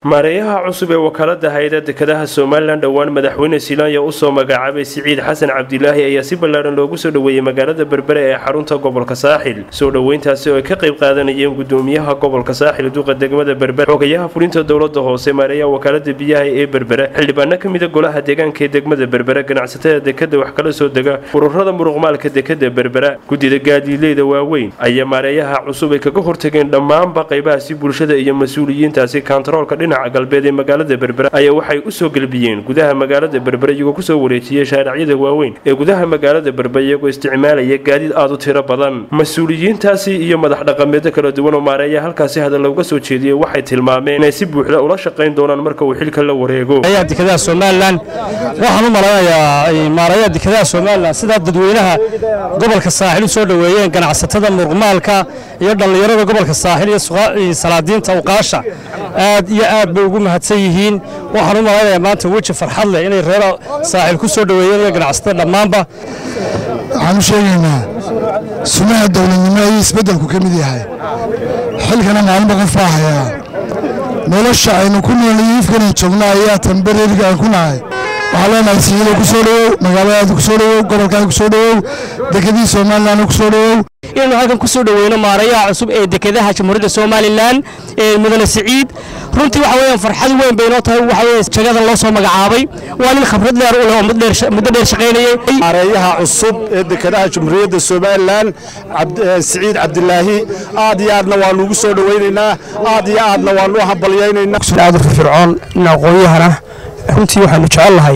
maareeyaha cusub ee wakaalada hay-ada dekedaha somalilan dhowaan madaxweyne silaanya usoo magacaabay siciid xasan cabdilaahi ayaa si ballaadhan loogu soo dhoweeyey magaalada berbere ee xarunta gobolka saaxil soo dhoweyntaasi oo ay ka qayb qaadanayeen gudoomiyaha gobolka saaxil duqa degmada berbere xogayaha fulinta dowlada hoose maareeyaha wakaalada biyaha ee berbere xildhibaano ka mida golaha deegaanka ee degmada berbere ganacsatada dekeda wax kala soo dega ururada muruqmaalka dekeda berbera guddida gaadiileyda waaweyn ayaa maareeyaha cusub ay kaga hortageen dhammaanba qaybahaasi bulshada iyo mas-uuliyiintaasi kantaroolka dhinaca galbeed ee magaalada berbera ayaa waxay usoo gelbiyeen gudaha magaalada berbere iyagoo kusoo wareejiyey shaaricyada waaweyn ee gudaha magaalada berbere iyagoo isticmaalaya gaadiid aada u tiro badan mas-uuliyiintaasi iyo madax dhaqameedyo kala duwan oo maareeya halkaasi hadal looga soo jeediyey waxay tilmaameen inay si buuxda ula shaqayn doonaan marka uu xilka la wareego dekedaha somalilan waxaan u malaynayaa maareeyaha dekedaha somalilan sidaa dadweynaha gobolka saaxil u soo dhoweeyeen ganacsatada muruqmaalka iyo dhallinyarada gobolka saaxil iyo salaadiinta uqaasha aad iyo aad bay ugu mahadsan yihiin waxaan u malaynayaa maanta weji farxad leh inay reer saaxil ku soo dhoweeyeen iyo ganacsatada dhammaanba waxaan u sheegaynaa sunaha dowladnimo ayuu isbeddelku ka mid yahay xilkana maalinba qof baa hayaa nolosha aynu ku noolay ifkana joogna ayaa tambareeriga aan ku nahay waxaan leenahay siyiida ku soo dhowow magaaladaada ku soo dhowow gobolkaada ku soo dhowow dekedii somalilan ku soo dhowow inaynu halkan ku soo dhoweyno maareeyaha cusub ee dekedaha jamhuuriyadda somalilan ee mudane siciid runtii waxa weeyaan farxad weyn bay inoo tahay waxa weeye jagadan loo soo magacaabay waa nin khibrad dheer u leh oo muddo dheer shaqaynayay maareeyaha cusub ee dekedaha jamhuuriyadda somalilan siciid cabdilaahi aad iyo aadna waanu ugu soo dhoweynaynaa aad iyo aadna waanu u hambalyaynaynaa aad u firfircoon in aqoon-yahana runtii waxaanu jecel lahay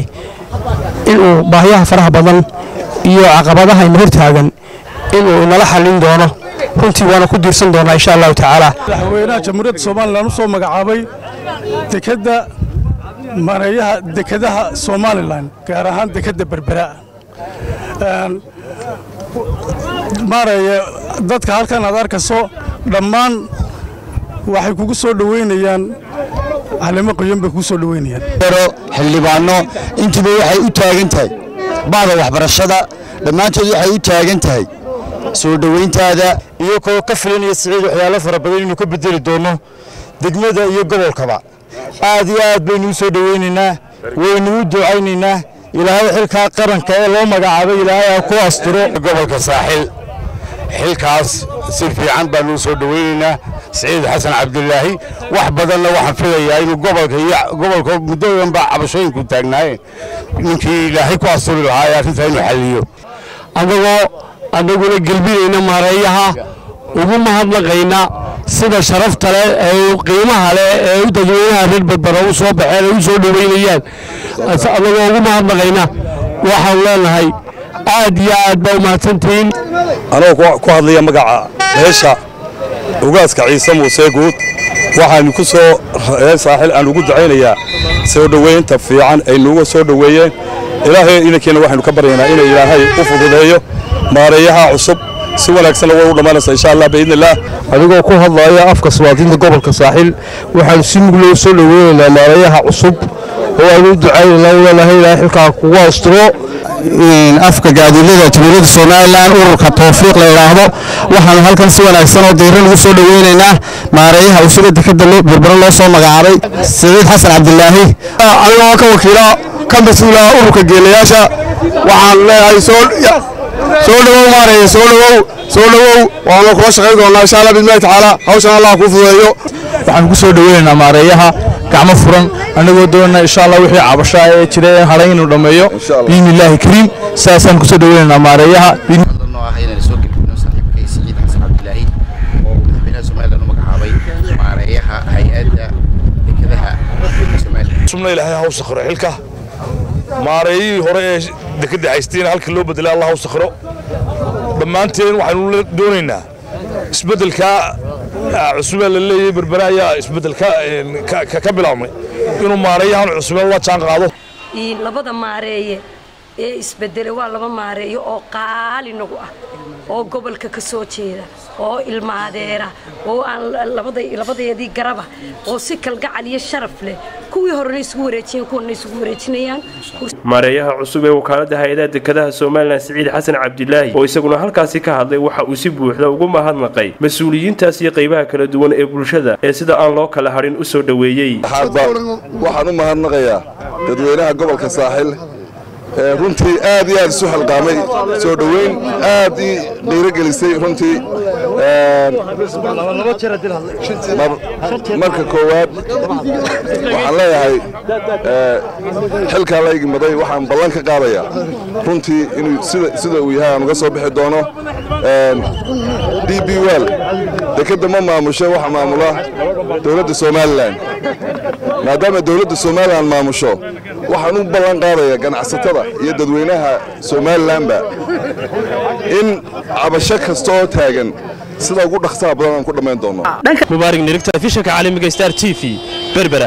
inuu baahiyaha faraha badan iyo caqabadaha ina hortaagan inuu inala xallin doono runtii waana ku diirsan doonaa insha allahu tacaala madaxweynaha jamhuuriyadda somalilan u soo magacaabay dekedda maareeyaha dekedaha somalilan gaar ahaan dekedda berbera maareeye dadka halkan aad arkayso dhammaan waxay kugu soo dhoweynayaan calimo qoyan bay kugu soo dhoweynayaan xildhibaano intuba waxay u taagan tahay bacda waxbarashada dhammaantood waxay u taagan tahay soo dhoweyntaada iyo koo ka filanaya siciid waxyaalo fara badan inuu ka bedeli doono degmada iyo gobolkaba aad iyo aad baynu u soo dhoweynaynaa waynu u ducaynaynaa ilaahay xilkaa qaranka ee loo magacaabay ilaahay ha ku asturo gobolka saaxil xilkaas si fiican baanu u soo dhoweynaynaa siciid xasan cabdilaahi wax badanna waxaan filayaa inuu gobolka iyo gobolka muddodan baa cabashooyinku taagnaayeen ninkii ilaahay ku asturi lahaa ee arrintaa inuu xalliyo annagoo annaguna gelbinayna maareeyaha ugu mahadnaqayna sida sharafta leh ee qiimaha leh ee u dadweynaha reer berbera u soo baxeen ay u soo dhoweynayaan annagoo ugu mahadnaqayna waxaan leenahay aad iyo aad baa u mahadsantihiin anagoo ku hadlaya magaca beesha ugaaska ciise muuse guud waxaanu ku soo reer saaxil aan ugu ducaynayaa soo dhoweynta fiican ay nuuga soo dhoweeyeen ilaahay inankiina waxaynu ka baryaynaa inay ilaahay u fududeeyo maareeyaha cusub si wanaagsanna way u dhammaanaysaa insha allah biidni illaah adigoo ku hadlaya afka suwaadinta gobolka saaxil waxaanu si mug loo soo dhoweynaynaa maareeyaha cusub oo aanu u ducaynaynaa leenahay ilaahay xilkaa kugu asturo afka gaadiilada jamhuuriyadda somalilan ururka towfiiq la yidhaahdo waxaanu halkan si wanaagsan oo dayran ugu soo dhoweynaynaa maareeyaha usuga dekeda berbere loo soo magacaabay siciid xasan cabdilaahi anigoo ka wakiila ka mas-uula ururka geelayaasha waxaan leeyahay soo soo dhowow maareeye soo dhowow soo dhowow waanu kula shaqayn doonaa insha allah bismillahi tacaala hawshan allah kuu fududeeyo waxaan ku soo dhoweynaynaa maareeyaha gacmo furan annagoo doonana insha allah wixii cabashaa ee jira ee hadhay inuu dhammeeyo biidni illaahi kariim sidaasaan kusoo dhoweynaynaa maareeyaha inaan soo gelbino saaxiibkay siciid xasan cabdilaahi oo madaxweynaha somalilan u magacaabay maareeyaha hay-adda dekedaha somalilan subna ilaahay ha u sakhiro xilka maareeyihii hore ee dekedda haysteen halkii loo bedelay allah u sakhiro dhammaanteen waxaynu doonaynaa isbeddelkaa cusubee la leeyahay berbere ayaa isbeddel ka bilaabmay inuu maareeyahan cusubee la jaan qaado labada maareeye ee isbedele waa laba maareeyo oo qaali nagu ah oo gobolka ka soo jeeda oo ilmaadeera oo aan labadeedii garaba oo si kalgacal iyo sharaf leh kuwii horena isugu wareejiyeen kuwana isugu wareejinayaan maareeyaha cusub ee wakaalada hay-adaha dekedaha somalilan siciid xasan cabdilaahi oo isaguna halkaasi ka hadlay waxa uu si buuxda ugu mahadnaqay mas-uuliyiintaas iyo qaybaha kala duwan ee bulshada ee sida aan loo kala hadhin u soo dhoweeyey waxaan u mahadnaqayaa dadweynaha gobolka saaxil runtii aad iyo aad isu xilqaamay soo dhoweyn aad ii dhiirogelisay runtii marka koowaad waxaan leeyahay xilkaa la igmaday waxaan ballan ka qaadayaa runtii inuu sida uu yahay aan uga soo bixi doono d b wel dekedda ma maamusho waxa maamula dowladda somalilan maadaama dowladda somalilan maamusho waxaan u ballan qaadayaa ganacsatada iyo dadweynaha somalilanba in cabasho kasta oo taagan sida ugu dhaqsaha badan aan ku dhammayn doono mubaarig nirigta fishanka caalamiga star t v berbera